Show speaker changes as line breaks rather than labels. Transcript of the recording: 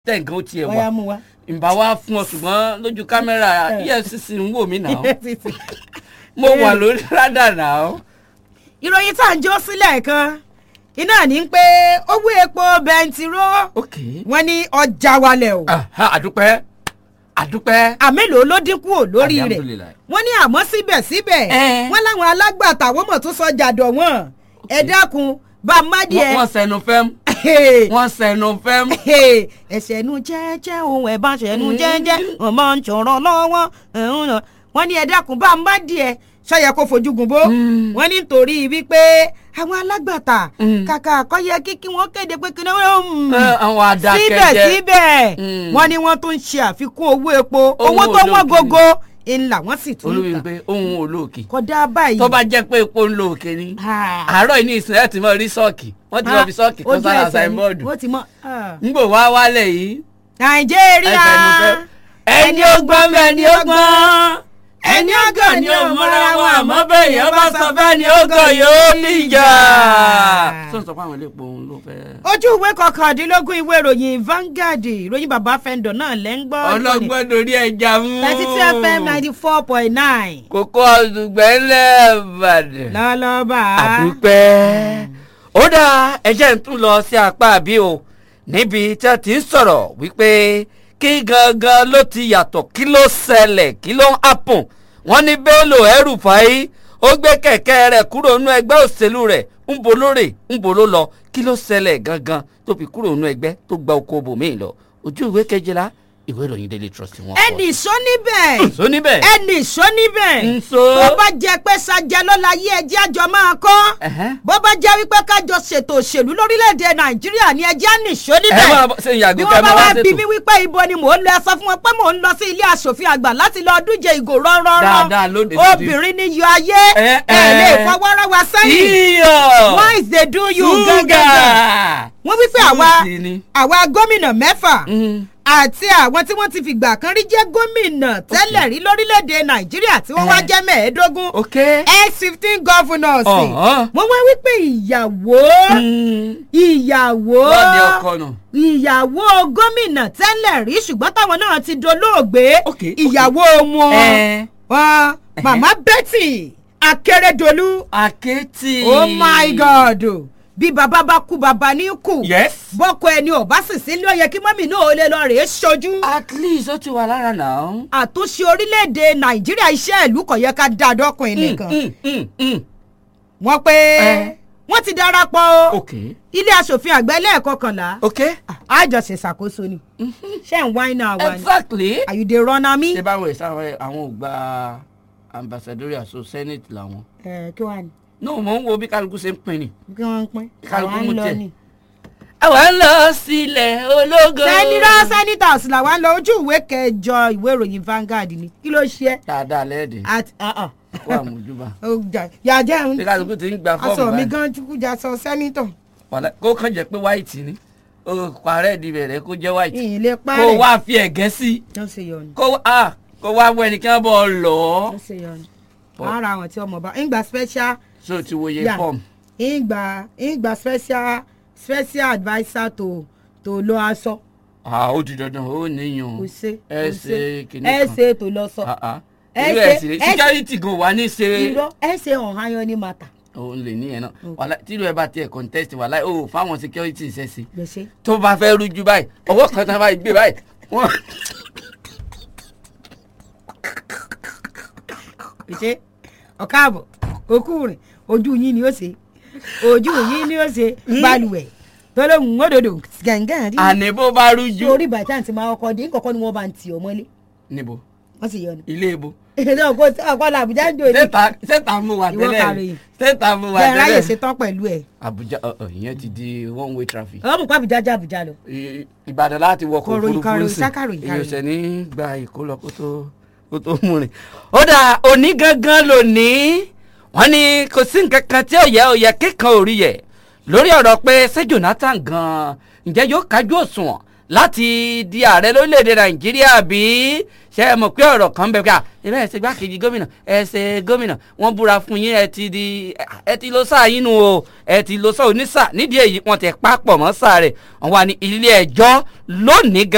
tẹ̀ nǹkan ó tiẹ̀
ọ̀yá
wà
mú wa.
ìbá wa fún ọ ṣùgbọ́n lójú kámẹ́rà efcc ń wò mí náà mo wà lórí rádà náà.
ìròyìn tá à ń jó sílẹ̀ kan iná ní pé owó epo bẹntiró
ok
wọ́n ní ọjà wálẹ̀ o
aha, àdúpẹ́ àdúpẹ́.
àmélòó ló dínkù ò lórí rẹ̀
Alhamdulillah.
wọ́n ní àmọ́ síbẹ̀síbẹ̀
Eh.
wọ́n láwọn alágbàtà wọ́n mọ̀ tó sọ jàdọ̀ wọn ẹ dákun bá a má
wọ́n
díẹ̀
wọ́n sẹnu fẹ́m wọ́n sẹnu fẹ́m.
ẹsẹ̀ nu jẹ́jẹ́ ohun ẹ̀ bá ṣẹ̀ nu jẹ́jẹ́ ọmọ ń ṣọ̀rọ̀ lọ́wọ́ ẹ̀hún náà. wọ́n ní ẹ dákun bá a má díẹ̀ ṣọ́yẹ kó fojú gun bó
Mm.
wọ́n ní nítorí wípé àwọn alágbàtà
Mm.
kàkà àkọ́yẹ kíkí wọ́n kéde pé kí ni wọ́n
Eh, àwọn adákẹ́jẹ́.
síbẹ̀síbẹ̀
Mm.
wọ́n ní wọ́n tún ń ṣe àfikún owó epo
Owó
owó tó wọ́n
olókìkí.
gógó ńlá wọ́n sì tún ń
olórí
tà
pé ohun olóòkè
kódà báyìí.
tó bá jẹ́ pé epo ń lo òkè ni
Ah.
àárọ̀ yìí ní ìsìn ẹ̀ tí mo rí sọ́ọ̀kì wọ́n ti mọ̀ fi sọ́ọ̀kì kan
Ojú
sára
ẹsẹ̀ ni.
signboard
wọ́n ti mọ. ah.
ńgbò wá wálẹ̀ yìí
nàìjíríà
ẹfẹnufẹ ẹni ọgbọ́n bẹ́ẹ̀ ni ọgbọ́n ẹni ọgọ́ ni ò mọ́ra wọn àmọ́ bẹ́ẹ̀ yẹn bá sọ bẹ́ẹ̀ ni ọgọ́ yóò níjà. tó ń sọ fún àwọn ilé epo òun ló fẹ́.
ojú ìwé kọkàndínlógún ìwé ìròyìn Vanguard ìròyìn bàbá fẹ́ndọ̀ náà lẹ́ ń gbọ́.
ọlọ́gbọ́n dorí ẹja mú.
thirty two fm ninety four point nine.
kókó ọ̀dùgbẹ́ lẹ́ẹ̀bàdàn.
lọ́lọ́ba.
àdúpẹ́. ó dáa ẹjẹ́ ń tún lọ sí apá àbí o níbi tí a ti ń sọ̀rọ̀ wípé kí gangan ló ti yàtọ̀ kí ló ṣẹlẹ̀ kí ló ń happen wọ́n ní Bello El-Rufai ó gbé kẹ̀kẹ́ rẹ̀ kúrò nínú ẹgbẹ́ òṣèlú rẹ̀ ń bo lóòrè ń bo ló lọ kí ló ṣẹlẹ̀ gangan tó fi kúrò nínú ẹgbẹ́ tó gba oko bòmíì lọ ojú ìwé kejìlá ìwé ìròyìn Daily Trust wọn.
ẹnì sọ níbẹ̀.
sọ níbẹ̀.
ẹnì sọ níbẹ̀.
Nso.
tó bá jẹ pé sajẹ ló la yé ẹjẹ́ àjọ máa kọ́.
Ẹ̀hẹ́n.
bó bá jẹ́ wípé kájọ ṣètò òṣèlú lórílẹ̀‐èdè nàìjíríà ni ẹjẹ́ nìṣó
ẹ
níbẹ̀.
máa bọ́- ṣe ìyàgò
bí
kẹ́
wọ́n bá
máa wá
wá bí
ṣètò.
mi wípé ibo ni mò ń lọ ẹ sọ fún wọn pé mò ń lọ sí ilé asòfin àgbà láti lọ dúje ìgò
Dáadáa lóde
rọ́nrọ́rọ́
dídí.
obìnrin ni yọ ayé
Ẹ,
ẹ lè
ẹ.
fọwọ́rọ́ wa sẹ́yìn
iyọ̀.
once they do you
Ṣúgà.
gangan wọ́n wípé àwa
Súùtì ni.
àwa gómìnà mẹ́fà
Mm.
àti àwọn tí wọ́n ti fìgbà kan rí jẹ́ gómìnà tẹ́lẹ̀ rí lórílẹ̀‐èdè nàìjíríà tí wọ́n wá
Eh.
jẹ́ mẹ́ẹ̀ẹ́dógún
ok.
x fifteen governors
Ọ̀hán.
wọ́n wá wípé ìyàwó
Mm.
ìyàwó
lọ́ọ̀dẹ ọkọ nù.
ìyàwó gómìnà tẹ́lẹ̀ rí ṣùgbọ́n táwọn náà ti dolóògbé
Ok, ok.
ìyàwó wọn
Ẹ.
wọn màmá Betty Akérédolú
àkẹ́tì.
oh my god bí bàbá bá kú bàbá ní kú
yes.
bọ́kọ ẹni ò bá sì sí ló yẹ kí mọ́mì náà ó lè lọ rèé ṣojú
at least ó ti wà lára náà.
àtúnṣe orílẹ̀-èdè nàìjíríà iṣẹ́ ìlú kò yẹ ká dá dọ́kùnrin
Mm,
nìkan
mm, mm, mm.
wọ́n pé
Eh.
wọ́n ti darapọ̀ o
ok.
ilé asòfin àgbà ẹlẹ́ẹ̀kọkànlá
ok.
àjọṣe ṣàkóso ni ṣé ń wáyé náà wá ni
exactly.
àyùdè rọ́nà mi.
ṣé báwo ẹ̀ sáwọn àwọn ò gba ambassadorial so senate làwọn.
ẹ kí wàá ní
no mo ń wo bí kálukú ṣe ń pin ni.
kí wọ́n ń pín
Kálukú
àwa ń
mú
lọ
tiẹ̀.
ni.
àwa ń lọ sílẹ̀ ológo.
sẹ́nitọ́ senators làwa ń lọ ojú ìwé kẹjọ ìwé ìròyìn Vanguard ni kí ló ṣe é.
dáadáa lẹ́ẹ̀dẹ̀
àti
kó àmójúbà.
yàjẹ́
ṣé kálukú ti ń gba fọ́ọ̀mù
aṣọ mi
báyìí.
gan jùkújà sọ sẹ́nitọ̀
Wàlá- kó kàn jẹ́ pé white ni o parẹ́ di bẹ̀rẹ̀ kó jẹ́ white
ìyìn lè
kó
parẹ́
wá fi ẹ̀gẹ́ sí
yóò ṣe yọnu
kó wá kó wá wọ ẹnìkan bọ̀ lọ.
yóò ṣe yọnu
Bọ̀.
ara àwọn tí ọmọ bá ń gba special
so ti wo iye
yà
fọ́ọ̀mù.
ń gba ń gba special special adviser tó tó lọ aṣọ
ah ó di dandan ó níyàn
kò ṣe
ẹ
kò
ṣe kìnnì
ẹ
kan
ṣe tó lọ sọ
Ah, ah.
ẹ
irú
ṣe-
ẹ̀ sì rè
ẹ ṣe-
security gan wà ní ṣe
irọ́ ẹ ṣe ọ̀hán ní mata
òun lè ní yẹn náà wàhálà tírú ẹ bá tiẹ̀ contest wàhálà ó fáwọn security ṣe sí
gbèsè
tó bá fẹ́ rújú báyìí ọwọ́ kan tán báyìí gbé báyìí wọ́n
gbèsè ọ̀káàbọ̀ òkú rìn ojú yín ni ó ṣe ojú yín ni ó ṣe balùwẹ̀ tó lóhùn òdòdó gàngàn rí
àní bó bá rújú.
orí bàtà tí máa kọ́ dé kọ́kọ́ ni wọ́n bá ń tì ọ́ mọ́lé
níbo
wọ́n sì yọ ni.
ilé ibo
èdè ọkọ ọkọ làbújá ń dòní.
sẹ́ta sẹ́ta mo wà
Ìwọ
tẹ́lẹ̀
kàròyìn.
sẹ́ta mo wà
bẹ́ẹ̀ ráyè
tẹ́lẹ̀.
ṣetán pẹ̀lú ẹ̀.
Abuja ọ̀ ọ̀, ìyẹn ti di one way traffic.
ọmọ nǹkan àbújá já àbújá lọ.
I- Ìbàdàn láti wọkọ̀
Kọ̀ròyìn,
òfurufú
kọ̀ròyìn,
sí
sákàròyìn,
èyí
kàròyìn.
ṣe ní gba ìkó lọ kó tó kó tó mú rìn. ó dà òní gangan lónìí wọ́n ní kò sí nǹkan kan tí ò yẹ ò yẹ kíkan ò rí yẹ lórí ọ̀rọ̀ pé ṣé Jonathan gan ǹjẹ́ yóò kájú òṣùwọ̀n láti di ààrẹ lórílẹ̀‐èdè Nàìjíríà bí ṣe é mọ̀ pé ọ̀rọ̀ kan bẹ̀ ká ẹ bẹ́ẹ̀ ṣe gbákejì gómìnà ẹ ṣe gómìnà wọ́n búra fún yín ẹ ti di ẹ ti lọ sáà yín nu o ẹ ti lọ sáà onísà nídìí èyí wọ́n ti pa pọ̀ mọ́ sáà rẹ̀ wọ́n wà ní ilé ẹjọ́ lónìí gan